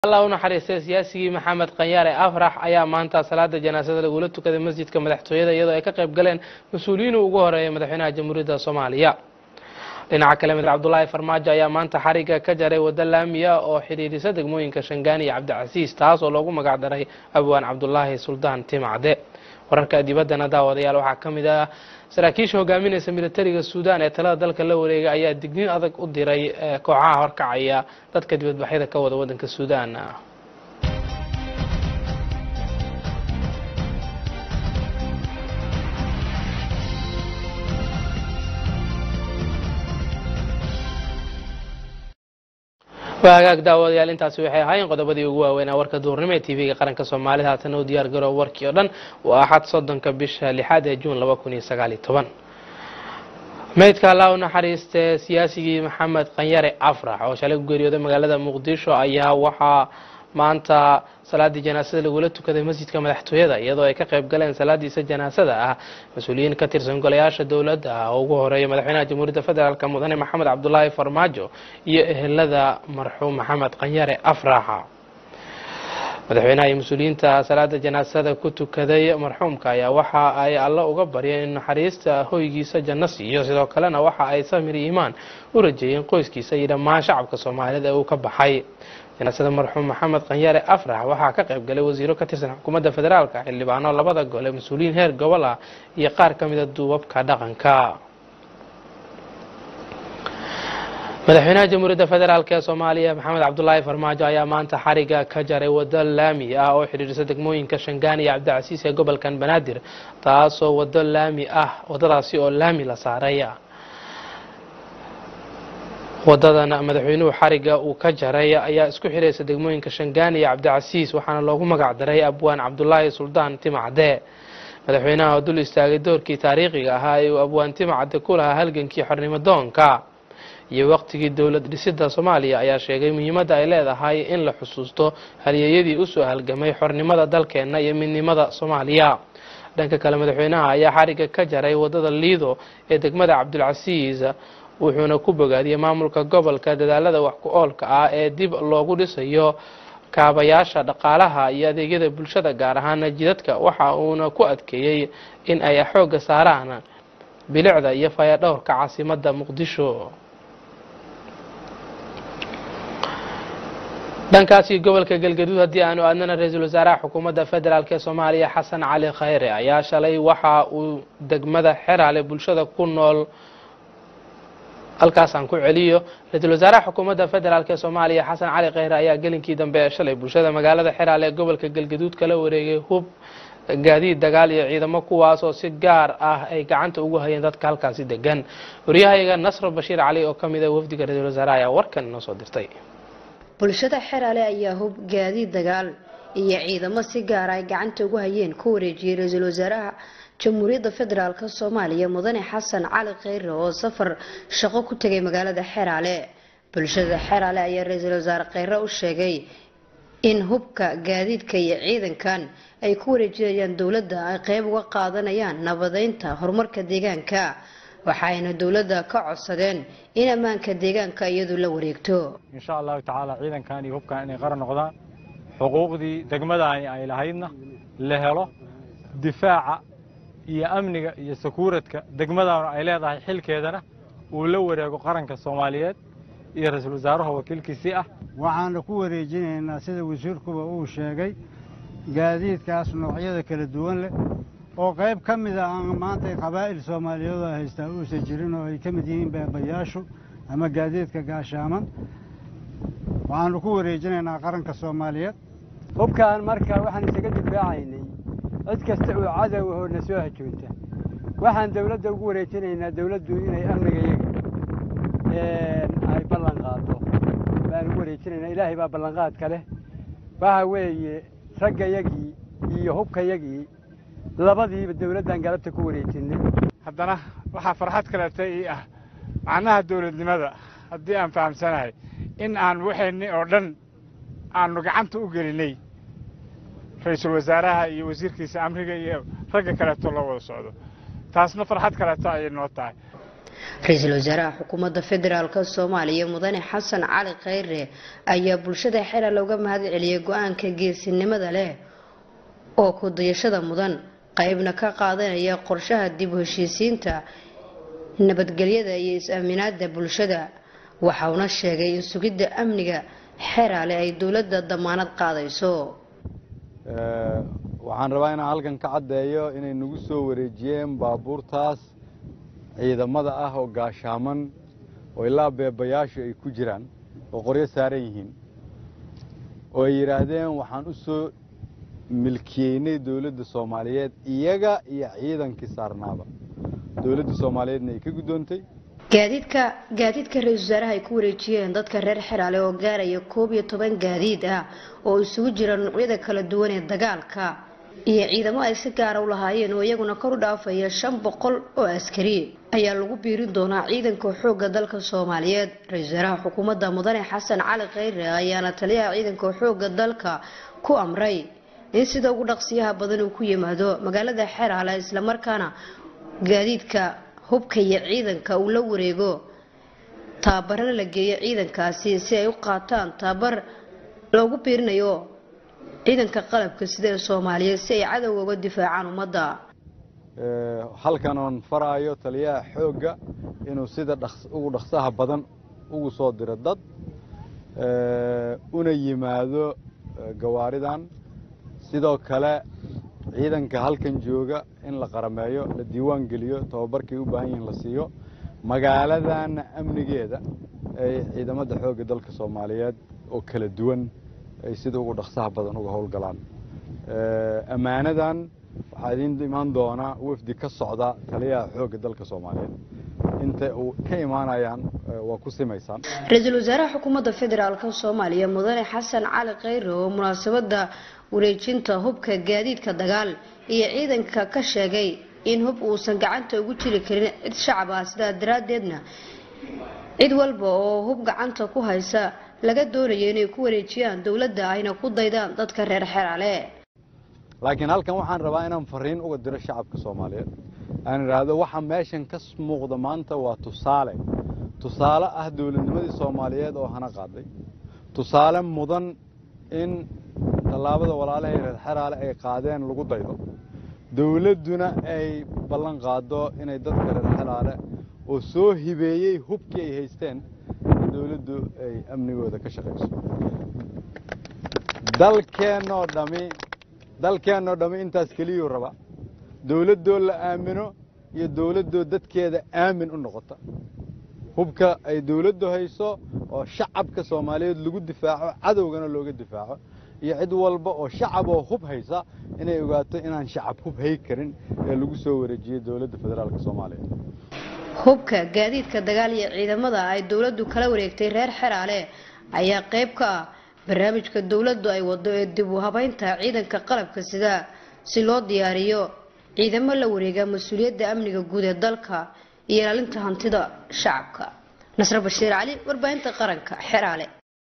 allah u naxariistay siyaasigii maxamed kanyaare afrax ayaa maanta salaada janaasada lagula tukaday masjidka madaxtooyada iyadoo ay ka qayb galeen mas-uuliyiin ugu horeeya madaxweynaha jamhuuriyadda soomaaliya dhinaca kale madax cabdulaahi farmaajo ayaa maanta xariga ka jaray waddo laamiya oo xidhiidhisa degmooyinka shangaani iyo cabdicasiis taas oo loogu magac daray abwaan cabdulaahi suldaan timacde wararka dibaddana daawadayaal waxaa ka mid ah saraakiisha hogaaminaysa militariga suudaan ee talada dalka la wareegay ayaa digniin adag u diray kooxaha horkacaya dadka dibadbaxyada ka wada waddanka suudaan waa hagaag daawadayaal intaasi waxay ahaayeen qodobadii ugu waaweynaa warka duurnimo ee tv-ga qaranka soomaalida haatana u diyaar garoo warkii oo dhan waa axad soddonka bisha lixaad ee juun laba kun iyo sagaal iyo toban meydka allah u naxariiste siyaasigii maxamed kanyare afrax oo shalay ku geeriyooday magaalada muqdisho ayaa waxaa maanta salaadii janaasada lagula tukaday masjidka madaxtooyada iyadoo ay ka qayb galeen salaadiisa janaasada ah mas-uuliyiin ka tirsan golayaasha dowladda ah oo ugu horeeya madaxweynaha jamhuuriyadda federaalk mudane maxamed cabdulaahi farmaajo iyo ehelada marxuum maxamed kanyare afraxa madaxweynaha iyo mas-uuliyiinta salaada janaasada ku tukaday marxuumka ayaa waxa ay alla uga baryeen in naxariista hoygiisa janno siiyo sidoo kalena waxa ay samir iimaan u rajeeyeen qoyskiisa iyo dhammaan shacabka soomaaliyeed ee uu ka baxay janaasada marxuum maxamed kanyare afrax waxaa ka qayb galay wasiiro ka tirsan xukuumadda federaalka xildhibaano labada gole mas-uuliyiin heer gobol ah iyo qaar ka mida duubabka dhaqanka madaxweynaha jamhuuriyadda federaalk ee soomaaliya maxamed cabdulaahi farmaajo ayaa maanta xariga ka jaray waddo laami ah oo xidhiidhisa degmooyinka shangaani iyo cabdicasiis ee gobolkan banaadir taasoo waddo laami ah waddadaasi oo laami la saaray wadadan madaxweynuhu xariga uu ka jaray ayaa isku xidhaysa degmooyinka shangaani iyo cabdicasiis waxaana loogu magac daray abwaan cabdulaahi suldaan timacde madaxweynaha oo dul istaagay doorkii taariikhiga ahaa ee uu abwaan timacde ku lahaa halgankii xornimo doonka iyo waqtigii dowlad dhisida soomaaliya ayaa sheegay muhiimadda ay leedahay in la xusuusto halyeeyadii usoo halgamay xornimada dalkeenna iyo midnimada soomaaliya dhanka kale madaxweynaha ayaa xariga ka jaray wadada liido ee degmada cabdulcasiis wuxuuna ku bogaadiyey maamulka gobolka dadaalada wax ku oolka ah ee dib loogu dhisayo kaabayaasha dhaqaalaha iyo adeegyada bulshada gaar ahaan jidadka waxa uuna ku adkeeyey in ay xoogga saaraan bilicda iyo fayadhowrka caasimadda muqdisho dhankaasi gobolka galgaduud haddii aanu aadnana ra-iisul wasaaraha xukuumadda federaalk ee soomaaliya xasan cali khayre ayaa shalay waxa uu degmada xeraale bulshada ku nool halkaasaan ku celiyo ra-iisul wasaaraha xukuumadda federaalk ee soomaaliya xasan cali khayre ayaa gelinkii dambe ee shalay bulshada magaalada xeraale ee gobolka galgaduud kala wareegay hub gaadiid dagaal iyo ciidamo kuwaasoo si gaar ah ay gacanta ugu hayeen dadka halkaasi degan waryahayaga nasr bashiir cali oo ka mid a wafdiga ra-iisul wasaaraha ayaa warkan inoo soo dirtay bulshada xeraale ayaa hub gaadiid dagaal iyo ciidamo si gaara ay gacanta ugu hayeen ku wareejiyey ra-iisul wasaaraha jamhuuriyadda federaalk soomaaliya mudane xasan cali khayre oo safar shaqo ku tegay magaalada xeraale bulshada xeraale ayaa ra-iisul wasaare khayre u sheegay in hubka gaadiidka iyo ciidankan ay ku wareejinayaan dowladda ay qeyb uga qaadanayaan nabadeynta horumarka deegaanka waxayna dowladda ka codsadeen in ammaanka deegaanka iyadu la wareegto insha allahu tacaala ciidankan iyo hubkan inay qaran noqdaan xuquuqdii degmadani ay lahaydna la helo difaaca iyo amniga iyo sakuuradka degmadanu ay leedahay xilkeedana uu la wareego qaranka soomaaliyeed iyo ra-iisul wasaaraha wakiilkiisii ah waxaana ku wareejinaynaa sida wasiirkuba uu sheegay gaadiidkaas noocyada kala duwan leh oo qayb ka mida aan maanta qabaa'il soomaaliyeed oo haystaa uusan jirin oo ay ka mid yihiin beebayaashu ama gaadiidka gaashaaman waxaanu ku wareejinaynaa qaranka soomaaliyeed hubkaan marka waxaan isaga difaacaynay cid kasta oo cadow ahoo na soo hajoonta waxaan dawladda ugu wareejinaynaa dawladdu inay amnigayaga ay ballan qaado baan ugu wareejinaynaa ilaahay baa ballanqaadka leh waxa weeye raggayagii iyo hubkayagii labadiiba dawladdan galabta ku wareejinay haddana waxaa farxad kaleeta ii ah macnaha dawladnimada haddii aan fahamsanahay in aan waxayni oo dhan aanu gacanta u gelinay ra-iisul wasaaraha iyo wasiirkiisa amriga iyo ragga kaleeto la wada socdo taasna farxad kaleeto ayay noo tahay ra-iisul wasaaraha xukuumadda federaalk soomaaliya mudane xasan cali kheyre ayaa bulshada xera looga mahad celiyay go-aanka geesinimada leh oo ku dayashada mudan qeybna ka qaadanaya qorshaha dib u heshiisiinta nabadgelyada iyo is-aaminaada bulshada waxauna sheegay in sugidda amniga xeraale ay dowladda damaanad qaadayso waxaan rabaa inaan halkan ka caddeeyo inay nagu soo wareejiyeen baabuurtaas ciidamada ah oo gaashaaman oo ilaa beebayaashu ay ku jiraan oo qoryo saaran yihiin oo ay yidhaahdeen waxaan u soo milkiyeynay dowladda soomaaliyeed iyaga iyo ciidankii saarnaaba dowladda soomaaliyeedna ay ka guddoontay gaadiidka gaadiidka ra-iisul wasaaraha ay ku wareejiyeen dadka reer xeraale oo gaaraya koob iyo toban gaadiid ah oo isugu jira noocyada kala duwan ee dagaalka iyo ciidamo ay si gaara u lahaayeen oo iyaguna kor u dhaafaya shan boqol oo askari ayaa lagu biirin doonaa ciidanka xoogga dalka soomaaliyeed ra-iisul wasaaraha xukuumadda mudane xasan cali kheyre ayaana taliyaha ciidanka xoogga dalka ku amray in sida ugu dhaqsiyaha badan uu ku yimaado magaalada xeraale islamarkaana gaadiidka hubka iyo ciidanka uu la wareego tababarana la geeyo ciidankaasi si ay u qaataan tababar loogu biirinayo ciidanka qalabka sida ee soomaaliyeed si ay cadowga uga difaacaan ummadda halkan oon faraayo taliyaha xoogga inuu sida ugu dhaqsaha badan ugu soo diro dad una yimaado gawaaridan sidoo kale ciidanka halkan jooga in la qarameeyo la diiwaan geliyo tababarkay u baahan yihiin la siiyo magaaladana amnigeeda ay ciidamada xoogga dalka soomaaliyeed oo kala duwan ay sida ugu dhaqsaha badan uga howlgalaan ammaanadan waxaa idiin imaan doonaa wafdi ka socda taliyaha xoogga dalka soomaaliyeed inta uu ka imaanayaan waa ku simaysaan ra-iisul wasaaraha xukuumadda federaalk soomaaliya mudane xasan cali kheyre oo munaasabada wareejinta hubka gaadiidka dagaal iyo ciidanka ka sheegay in hub uusan gacanta ugu jiri karin cid shacab ah sidaa daraaddeedna cid walba oo hub gacanta ku haysa laga doonayo inay ku wareejiyaan dowladda ayna ku daydaan dadka reer xeraale laakiin halkan waxaan rabaa inaan fariin uga diro shacabka soomaaliyeed aan idhaahdo waxa meeshan ka muuqda maanta waa tusaale tusaale ah dowladnimadii soomaaliyeed oo hana qaaday tusaale mudan in tallaabada walaalahay reer xeraale ay qaadeen lagu daydo dowladduna ay ballan qaado inay dadka reer xeraale oo soo hibeeyey hubkii ay haysteen in dowladdu ay amnigooda ka shaqayso dalkeennoo dhami dalkeennoo dhammi intaas keliyuu raba dowladdoo la aamino iyo dowladdoo dadkeeda aamin u noqota hubka ay dowladdu hayso oo shacabka soomaaliyeed lagu difaaco cadowgana looga difaaco iyo cid walba oo shacab oo hub haysa inay ogaato inaan shacab hub hay karin ee lagu soo wareejiyey dowladda federaalk soomaaliya hubka gaadiidka dagaal iyo ciidamada ay dowladdu kala wareegtay reer xeraale ayaa qayb ka ah barnaamijka dowladdu ay wado ee dib u habeynta ciidanka qalabka sida si loo diyaariyo ciidamo la wareega mas-uuliyadda amniga guud ee dalka iyo ilaalinta hantida shacabka nasre bashiir cali warbaahinta qaranka xeraale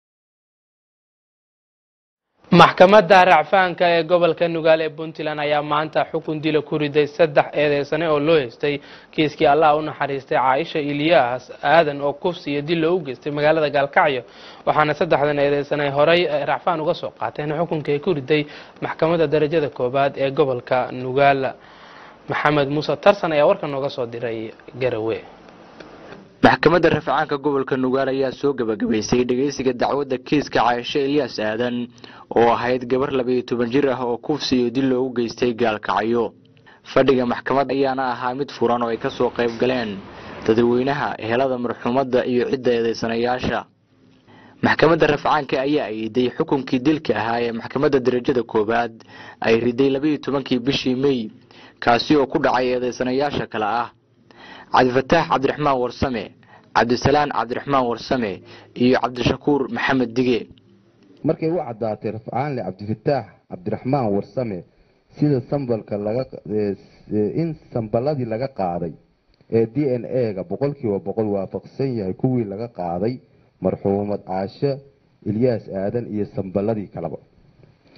maxkamadda racfaanka ee gobolka nugaal ee puntland ayaa maanta xukun dila ku riday saddex eedeysane oo loo haystay kiiskii allah u naxariistay caaisha ilyaas aadan oo kufsi iyo dil loogu geystay magaalada gaalkacyo waxaana saddexdan eedeysane horey racfaan uga soo qaateen xukunka ay ku riday maxkamadda darajada koobaad ee gobolka nugaal maxamed muuse tarsan ayaa warkan nooga soo diray garawe maxkamadda rafcaanka gobolka nugaal ayaa soo gebagabaysay dhegeysiga dacwadda kiiska caaisho ilyaas aadan oo ahayd gabar labayo toban jir ah oo kufsi iyo dil loogu geystay gaalkacyo fadhiga maxkamadda ayaana ahaa mid furan oo ay kasoo qayb galeen dadweynaha ehelada marxuumadda iyo cidda eedeysanayaasha maxkamadda rafcaanka ayaa ayiday xukunkii dilka ahaa ee maxkamadda darajada koowaad ay riday labayo tobankii bishii mey kaasi oo ku dhacay eedeysanayaasha kale ah cabdifataax cabdiraxmaan warsame cabdisalaan cabdiraxmaan warsame iyo cabdishakuur maxamed dige markay u caddaatay rafcaanle cabdifataax cabdiraxmaan warsame sida sambalka laga in samballadii laga qaaday ee d n a-ga boqolkiiba boqol waafaqsan yahay kuwii laga qaaday marxuumad caasho ilyaas aadan iyo samballadii kaleba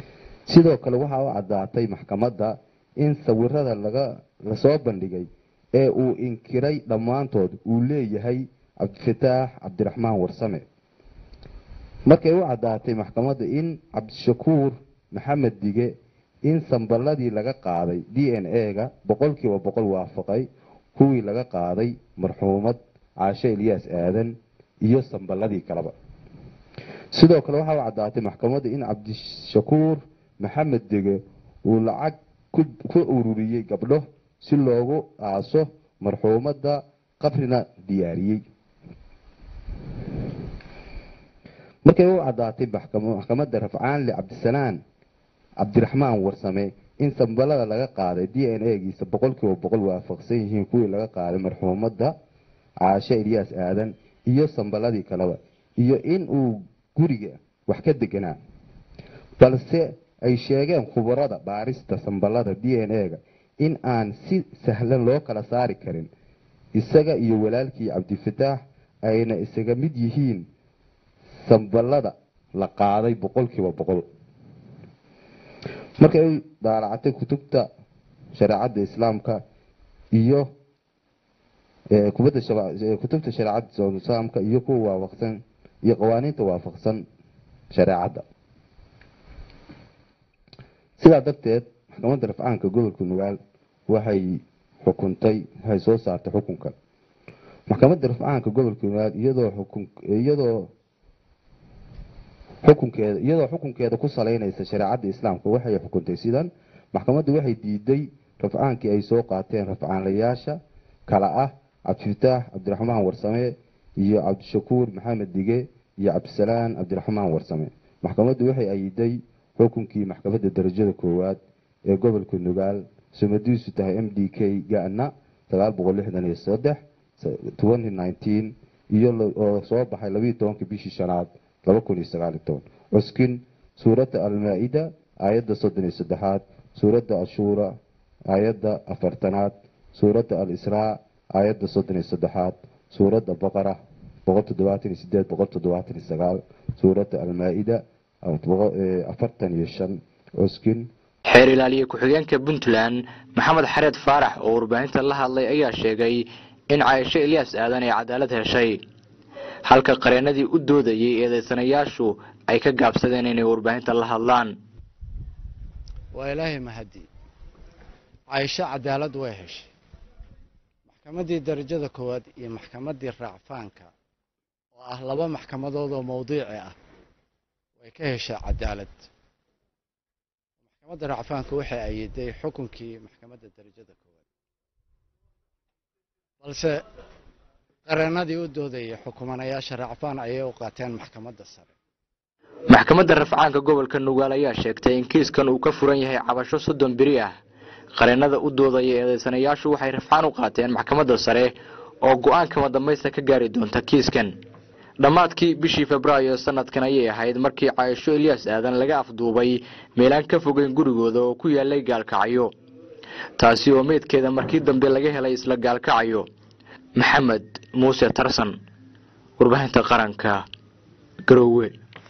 sidoo kale waxaa u caddaatay maxkamadda in sawirada laga lasoo bandhigay ee uu inkiray dhammaantood uu leeyahay cabdifataax cabdiraxmaan warsame markay u caddaatay maxkamadda in cabdishakuur maxamed dige in samballadii laga qaaday d n a-ga boqolkiiba boqol waafaqay kuwii laga qaaday marxuumad caashe ilyaas aadan iyo samballadii kaleba sidoo kale waxaa u caddaatay maxkamadda in cabdishakuur maxamed dege uu lacag ku ururiyey gabdho si loogu aaso marxuumadda qabrina diyaariyey markay u caddaatay maxkamadda rafcaanle cabdisalaan cabdiraxmaan warsame in sambalada laga qaaday d n a-giisa boqolkiiba boqol waafaqsan yihiin kuwii laga qaaday marxuumadda caashe ilyaas aadan iyo samballadii kaleba iyo in uu guriga wax ka deganaa balse ay sheegeen khubarada baarista samballada d n a-ga in aan si sahlan loo kala saari karin isaga iyo walaalkii cabdifataax ayna isaga mid yihiin samballada la qaaday boqolkiiba boqol markay u daalacatay kutubta shareecadda islaamka iyo kubadda kutubta shareecadda islaamka iyo kuwa waafaqsan iyo qawaaniinta waafaqsan shareecadda sidaa darteed maxkamadda rafcaanka gobolka nugaal waxay xukuntay waxay soo saartay xukunka maxkamadda rafcaanka gobolka nugaal iyadoo xukun iyadoo xukunkeeda iyadoo xukunkeeda ku saleynaysa shareecadda islaamka waxay xukuntay sidan maxkamaddu waxay diiday rafcaankii ay soo qaateen rafcaanlayaasha kala ah cabdifataax cabdiraxmaan warsame iyo cabdishakuur maxamed dige iyo cabdisalaan cabdiraxmaan warsame maxkamaddu waxay ayiday xukunkii maxkamadda darajada koowaad ee gobolka nugaal sumadiisu tahay m d k gana sagaal boqol lixdan iyo saddex twenty nineteen iyo oo soo baxay labiiyo tobanka bishii shanaad laba kun iyo sagaal iyo toban cuskin suuradda almaa-ida aayadda soddon iyo saddexaad suuradda ashuura aayadda afartanaad suuradda al-israa aayadda soddon iyo saddexaad suuradda baqara boqol toddobaatan iyo sideed boqol toddobaatan iyo sagaal suuradda almaa-ida afartan iyo shan cuskin xeer ilaaliye ku-xigeenka puntland maxamed xareed faarax oo warbaahinta la hadlay ayaa sheegay in caaisho ilyaas aadan ay cadaalad heshay halka qareenadii u doodayay eedeysanayaashu ay ka gaabsadeen inay warbaahinta la hadlaan waa ilaahay mahadii caaisho cadaalad way heshay maxkamaddii darajada koowaad iyo maxkamaddii raacfaanka oo ah laba maxkamadood oo mawdiici ah way ka heshay cadaalad maxkamadda raacfaanka waxay ayiday xukunkii maxkamadda darajada koowaad balse qareenadii u doodayay xukumanayaasha raacfaan ayay u qaateen maxkamadda sare maxkamadda rafcaanka gobolka nugaal ayaa sheegtay in kiiskan uu ka furan yahay cabasho soddon beri ah qareenada u doodaya eedeysanayaashu waxay rafcaan u qaateen maxkamadda sare oo go-aankama dambaysta ka gaari doonta kiiskan dhammaadkii bishii febraayo sanadkan ayay ahayd markii caaisho ilyaas aadan laga afduubay meelaan ka fogeyn gurigooda oo ku yaalay gaalkacyo taasi oo meydkeeda markii dambe laga helay isla gaalkacyo maxamed muuse tarsan warbaahinta qaranka garoowe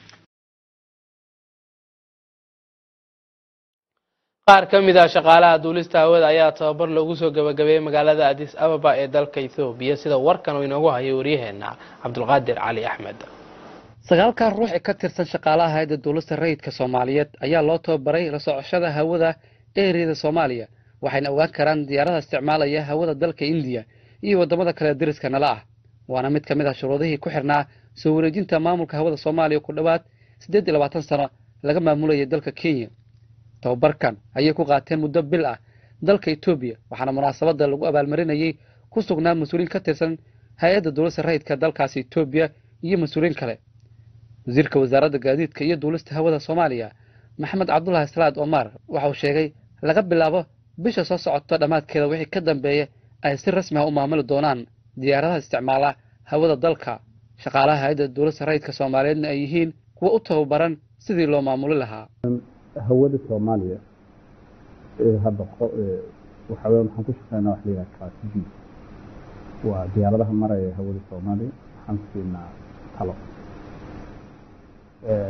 qaar ka mid ah shaqaalaha duulista hawada ayaa tababar loogu soo gabagabeeyey magaalada adis ababa ee dalka ethoobiya sida warkan uu inoogu hayay waryaheena cabdulqaadir cali axmed sagaalkan ruux ee ka tirsan shaqaalaha hayadda duulista rayidka soomaaliyeed ayaa loo tababaray la socoshada hawada eeriyada soomaaliya waxayna ogaan karaan diyaarada isticmaalaya hawada dalka indiya iyo waddamada kale dariska nala ah waana mid ka mid ah shuruudihii ku xirnaa soo wareejinta maamulka hawada soomaaliya ku dhowaad siddeed iyo labaatan sano laga maamulayay dalka kenya tababarkan ayay ku qaateen muddo bil ah dalka etoobiya waxaana munaasabadda lagu abaalmarinayay ku sugnaa mas-uuliin ka tirsan hay-adda duulista rayidka dalkaasi etoobiya iyo mas-uuliin kale wasiirka wasaaradda gaadiidka iyo duulista hawada soomaaliya maxamed cabdulahi salaad omar waxa uu sheegay laga bilaabo bisha soo socota dhammaadkeeda wixii ka dambeeya ay si rasmi ah u maamuli doonaan diyaaradaha isticmaala hawada dalka shaqaalaha hay-adda duulista rayidka soomaaliyeedna ay yihiin kuwa u tababaran sidii loo maamuli lahaa hawada soomaaliya hadda waxa weya waxaan ku shaqeynaa wax la yidhaha class b waa diyaaradaha maraya hawada soomaaliya waxaan siinaa talo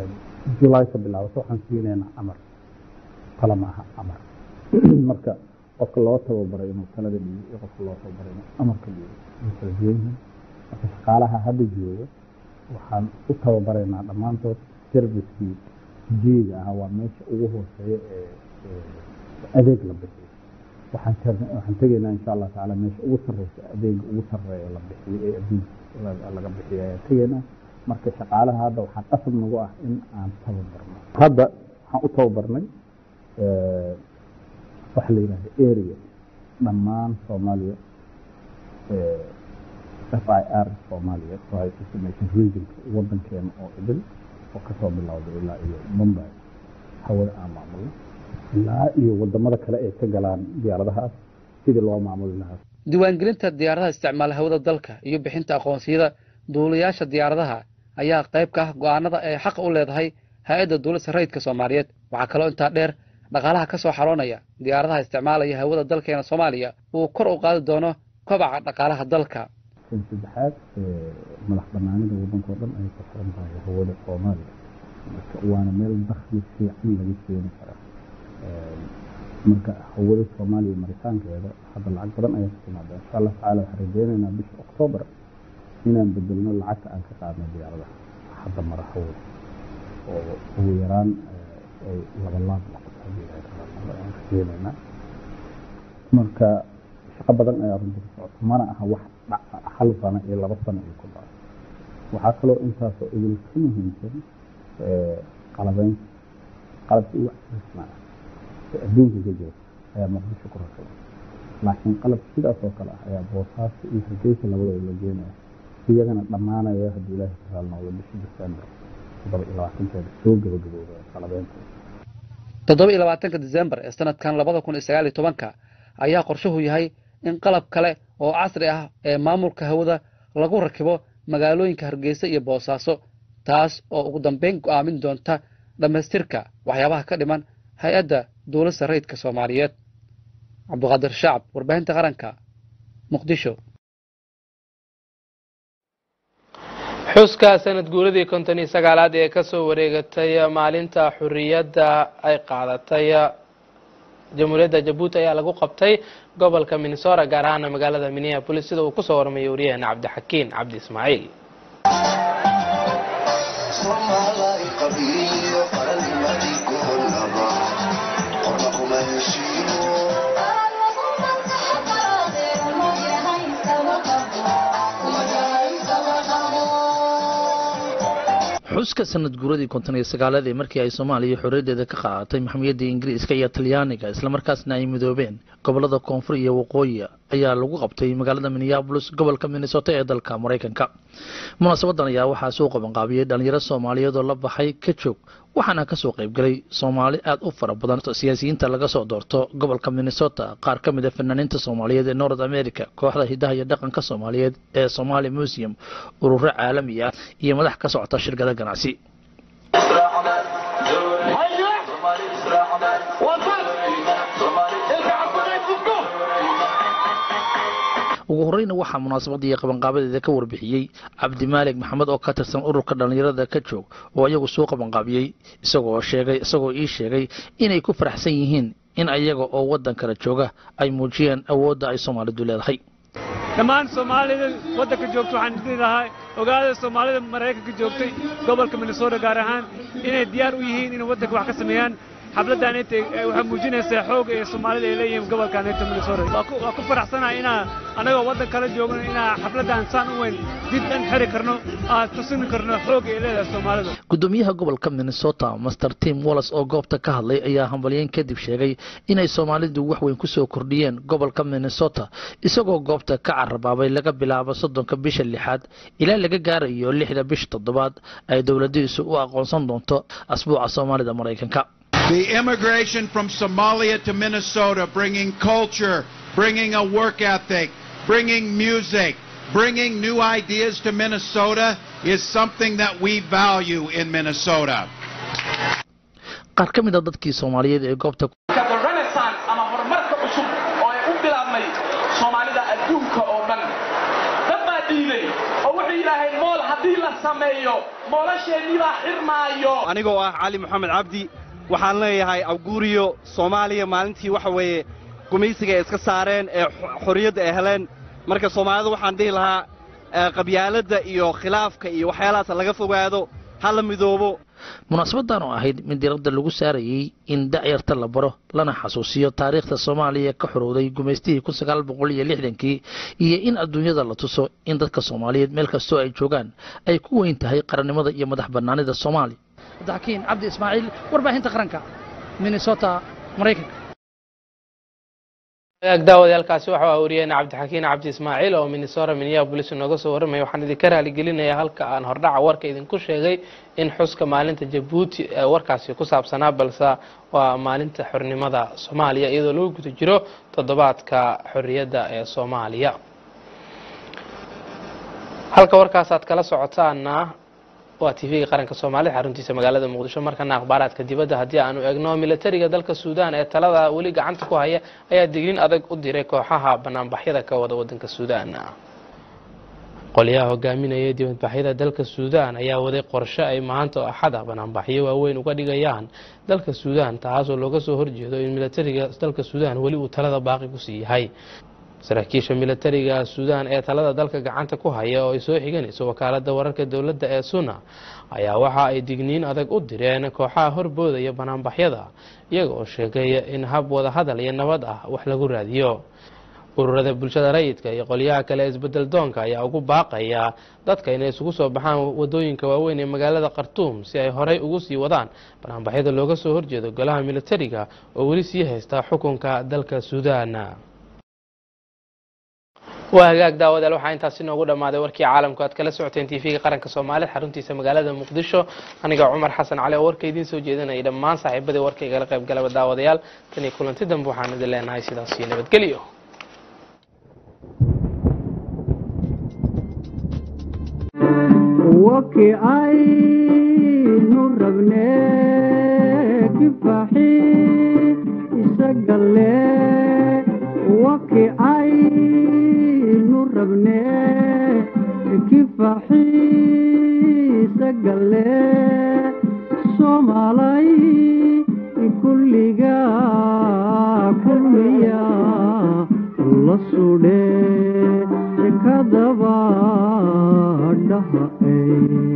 julay ka bilaabato waxaan siinaynaa amar talo maaha amar marka qofka loo tababaray inuu talada dhiibo iyo qofka loo tababaray inuu amarka dhiibo way kala duwan yihiin marka shaqaalaha hadda jooga waxaan u tababaraynaa dhammaantood servicekii jiiga ah waa meesha ugu hooseeya ee adeeg la bixiyo waxaan waxaan tegaynaa insha allah tacaala meesha ugu sarreysa adeega ugu sarreeya la bixiyo ee adduunka laga bixiyo ayaan tegaynaa marka shaqaalaha hadda waxaa qasab nagu ah in aan tababarno hadda waxaan u tababarnay waxa la yidhahda area dhammaan soomaaliya f i r soomaaliya rights information regionka wadankeena oo idil oo kasoo bilowday ilaa iyo mumbay hawada aan maamulno ilaa iyo wadamada kale ay ka galaan diyaaradahaas sidii loo maamuli lahaa diiwaangelinta diyaaradaha isticmaala hawada dalka iyo bixinta aqoonsiyada duulayaasha diyaaradaha ayaa qayb ka ah go'aanada ay xaqa u leedahay hay-adda duulista rayidka soomaaliyeed waxaa kaloo intaa dheer dhaqaalaha ka soo xaroonaya diyaaradaha isticmaalaya hawada dalkeena soomaaliya uu kor u qaadi doono kobaca dhaqaalaha dalka kan saddexaad madax banaanida wadankao dhan ayay ku xiran tahay hawada soomaaliya marka waana meel dakhli fiican laga keeni karaa marka hawada soomaaliya maritaankeeda hadda lacag badan ayaa ka timaada insha allah tacaala waxaan rajeynaynaa bisha oktoobar inaan bedelno lacagta aan ka qaadno diyaaradaha hadda mara hawada oo ugu yaraan ay laba laab noqoto haddii ay aan rajeynaynaa marka shaqo badan ayaa runtii ka socota mana aha wax hal sano iyo laba sano iyo ku dhaco waxaa kaloo intaasoo idil ka muhiimsan qalabeynta qalabka ugu casrisnaa ee adduunka ka jira ayaa muqdisho ku rakabay laakiin qalab sidaas oo kale ah ayaa boosaasta iyo hargeysa labadooda la geenaya iyagana dhammaanaya haddii ilaahay ka raali noqdo bisha december toddoba iyo labaatankeeda soo gabagabooda qalabeynta toddoba iyo labaatanka december ee sanadkan labada kun iyo sagaal iyo tobanka ayaa qorshuhu yahay in qalab kale oo casri ah ee maamulka hawada lagu rakibo magaalooyinka hargeysa iyo boosaaso taas oo ugu dambeyn go'aamin doonta dhammaystirka waxyaabaha ka dhiman hay-adda duulista rayidka soomaaliyeed cabduqaadir shacab warbaahinta qaranka muqdisho xuska sanad guuradii konton iyo sagaalaad ee kasoo wareegatay maalinta xuriyadda ay qaadatay jamhuuriyadda jabuuti ayaa lagu qabtay gobolka minnesota gaar ahaana magaalada minneapolis sida uu kusoo warmayay waryaheena cabdixakiin cabdi ismaaciil xuska sanad guuradii konton iyo sagaalaad ee markii ay soomaaliya xorriyadeeda ka qaadatay maxamiyadda ingiriiska iyo talyaaniga islamarkaasna ay midoobeen gobolada koonfur iyo waqooyi ayaa lagu qabtay magaalada minneabolis gobolka minnesota ee dalka maraykanka munaasabadan ayaa waxaa soo qabanqaabiyey dhalinyaro soomaaliyeed oo la baxay ka joog waxaana kasoo qaybgalay soomaali aad u fara badan siyaasiyiinta laga soo doorto gobolka minnesota qaar ka mid a fanaaniinta soomaaliyeed ee north america kooxda hidaha iyo dhaqanka soomaaliyeed ee somali museum ururo caalami ah iyo madax ka socota shirkada ganacsi ugu horeyna waxaa munaasabadda iyo qabanqaabadeeda ka warbixiyey cabdimaalig maxamed oo ka tirsan ururka dhallinyarada ka joog oo iyagu soo qabanqaabiyey isagoo sheegay isagoo ii sheegay inay ku faraxsan yihiin in ayaga oo waddan kala jooga ay muujiyeen awoodda ay soomaalidu leedahay dhammaan soomaalida waddanka joogta waxaan isdhihi lahaa ogaada soomaalida maraykanka joogtay gobolka minnesota gaar ahaan inay diyaar u yihiin inay waddanka wax ka sameeyaan xafladdan inta waxay muujinaysaa xooga ee soomaalida ay leeyihiin gobolkan inta minnesota waa ku faraxsanahay inaa annagoo waddan kala joogno inaa xafladdan saan u weyn dib dhan xiri karno aan tusini karno xooga ay leedahay soomaalida gudoomiyaha gobolka minnesota master tim wallis oo goobta ka hadlay ayaa hambalyeyn kadib sheegay inay soomaalidu wax weyn kusoo kordhiyeen gobolka minnesota isagoo goobta ka carabaabay laga bilaabo soddonka bisha lixaad ilaa laga gaarayo lixda bisha toddobaad ay dowladiisu u aqoonsan doonto asbuuca soomaalida maraykanka The immigration from Somalia to Minnesota, bringing culture, bringing a work ethic, bringing music, bringing new ideas to Minnesota is something that we value in Minnesota. qaar ka mid a dadkii soomaaliyeed ee goobta renaissance ama horumarka cusub oo ay u bilaabmay soomaalida adduunka oo dhan dad baa dhiiday oo wuxuu yidhaaheen mool haddii la sameeyo moolasheenii baa xirmaayo anigoo ah cali moxamed cabdi waxaan leeyahay awguuriyo soomaaliya maalintii waxa weeye gumaysiga ay iska saareen ee xorriyadda ay heleen marka soomaalida waxaan dhihi lahaa qabyaaladda iyo khilaafka iyo waxyaalahaas laga fogaado ha la midoobo munaasabadan oo ahayd mid diradda lagu saarayey in dacyarta la baro lana xasuusiyo taariikhda soomaaliya ka xorowday gumaystihii kun sagaal boqol iyo lixdankii iyo in adduunyada la tuso in dadka soomaaliyeed meel kastoo ay joogaan ay ku weyn tahay qarannimada iyo madax bannaanida soomaaliya cabdixakiin cabdi ismaaciil warbaahinta qaranka minnesota maraykanka daawadayaal,kaasi waxa aa wariyeyna cabdixakiin cabdi ismaaciil oo minnesota minneabolis nooga soo warramaya waxaan idinka raaligelinayaa halka aan hordhaca warka idinku sheegay in xuska maalinta jabuuti ee warkaasi ku saabsanaa balse waa maalinta xornimada soomaaliya iyadoo lagu guda jiro toddobaadka xorriyadda ee soomaaliya halka warkaas aad kala socotaana waa t v-ga qaranka soomaalida xaruntiisa magaalada muqdisho markana akhbaaraadka dibadda haddii aanu egno militariga dalka suudaan ee talada weli gacanta ku haya ayaa digniin adag u diray kooxaha banaanbaxyada ka wada wadanka suudaan qolyaha hogaaminaya dibadbaxyada dalka suudaan ayaa waday qorshe ay maanta oo axada banaanbaxyo waaweyn uga dhigayaan dalka suudaan taasoo looga soo horjeedo in militariga dalka suudaan weli uu talada baaqi kusii yahay saraakiisha militariga suudaan ee talada dalka gacanta ku haya oo ay soo xiganayso wakaalada wararka dowladda ee suna ayaa waxa ay digniin adag u direen kooxaha horboodaya banaanbaxyada iyaga oo sheegaya in hab wada hadal iyo nabad ah wax lagu raadiyo ururada bulshada rayidka iyo qolyaha kale isbedel doonka ayaa ugu baaqaya dadka inay isugu soo baxaan wadooyinka waaweyn ee magaalada khartuum si ay horey ugu sii wadaan banaanbaxyada looga soo horjeedo golaha militariga oo weli sii haysta xukunka dalka suudaan waa hagaag daawadaal waxaa intaasi noogu dhammaaday warkii caalamku aad kala socoteen t v-ga qaranka soomaalida xaruntiisa magaalada muqdisho aniga cumar xasan cali oo warka idiin soo jeedinayay dhammaan saaxiibadii warka igala qayb galaba daawadayaal tan iyo kulanti dambe waxaan idin leenahay sidaas iyo nabadgelyo waki aynu rabne kifaxi isagale waki aynu rabne kifaxi isagale somalay kulliga kulmiya la sudhe kadaba dhaha